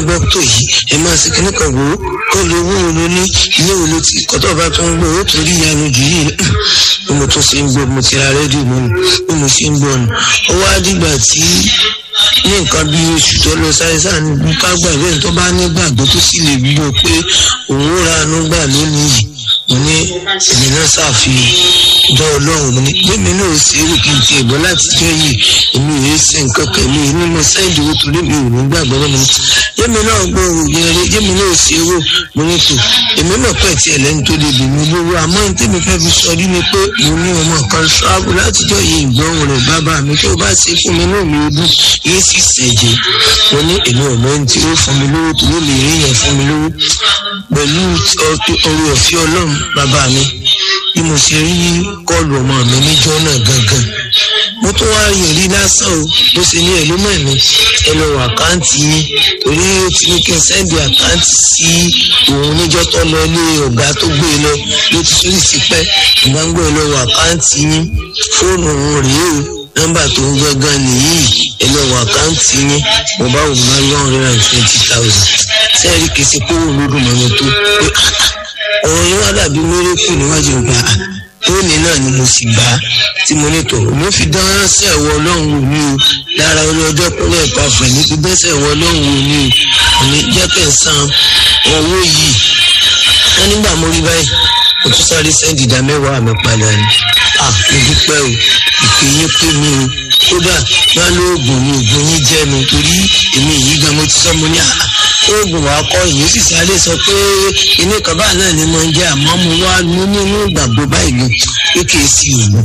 gbọ́ tó yìí ẹ máa ṣe kíní kan wò ó kó lè owó wo ló ní ilé wo ló ti kọ́tọ̀ bá tó ń gbọ́ ó torí ìyanu jù yìí bí mo tún ṣe ń gbọ́ mo ti ra rédíò mọ́nu bí mo ṣe ń gbọ́ nù ó wá dìgbà tí ní nǹkan bí oṣù tó lọ sáré sáà ní ká gbàgbé tó bá nígbàgbọ́ tó sì lè bí o pé òun ó ra àánú gbà lónìí yìí mo ní èmi náà ṣàfihàn dán ọlọ́run mo ní gbẹ́mi náà ṣe é rò kí n ti ẹ̀bọ́ láti jẹ́ yìí èmi ò yẹ ṣe nǹkan kan mi ní mo sẹ́ǹdì owó torí mi ò ní gbàgbọ́ lọ́nà gbẹ́mi náà gbọ́ òògùn ẹ̀rẹ́ gbẹ́mi náà ṣe é rò mo ní tò èmi náà pẹ̀ tí ẹlẹ́ni tó lè bèmí lówó àmọ́ ní tèmi fẹ́ fi sọ rí ni pé mo ní ọmọ kan ṣáàbù látijọ́ yìí ìgbọ́hùn rẹ̀ bàbá mi tó bá ṣe fún mi náà mi ò dùn yìí sì ṣẹ̀jẹ̀ mo ní èmi ò mọ ẹni tí ó fún mi lówó tó ló lè rí yẹn fún mi lówó pẹ̀lú ọrọ̀ ọ̀fẹ́ ọlọ́run bàbá mi bí mo ṣe rí kọlù ọmọ mi níjọ́ náà gangan mo tún wá rí èrí lásán o bó ṣe ní ẹ̀lú mọ̀ mi ẹ lọ wọ àkáǹtì yín torí ó ti ní kí n sẹ́ndì àkáǹtì sí òun níjọ́ tó lọ ilé ọ̀gá tó gbé e lọ ló ti sórí sí pẹ́ ìgbàgbọ́ ẹ lọ wọ àkáǹtì yín fóònù òun rèé o nọ́mbà tó ń gangan nìyí ẹ lọ wọ àkáǹtì yín mo bá wò má one hundred and twenty thousand sẹ́ẹ̀rì kìí ṣe kówó lódùn mọ́ mi tó pé ọ̀rọ̀ yín wá dàbí mérékù níwájú ìgbà tóní náà ni mo sì gbà á tí mo ní tò mo fi dán ránṣẹ́ ẹ̀wọ̀ ọlọ́run wò ní o lára ọlọ́jọ́ kúnlẹ̀ ìpàfẹ́ ní fi dẹ́sẹ̀ ẹ̀wọ̀ ọlọ́run wò ní o òní jẹ́ kẹ́ ń san owó yìí wọ́n nígbà mo rí báyìí mo tún sáré sẹ́ndì ìdá mẹ́wàá mi padà ni à mo dúpẹ́ o ìpè yín pé mi o kódà má lóògùn mi ògùn yín jẹ́ mi torí èmi yìí gan mo ti sọ mo ní àá oògùn wa kọ ìyẹn sì sáré sọ pé inú kan báà náà ni mo ń jẹ àmọ́ mo wá ní nínú ìgbàgbọ́ báyìí ni pé kì í sí òògùn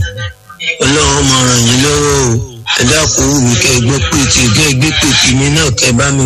ọlọ́run máa ràn yín lọ́wọ́ o ẹ dákun wù mí kẹ́ ẹ gbọ́ pé tí ẹ gbé pè tèmi náà kẹ́ bá mi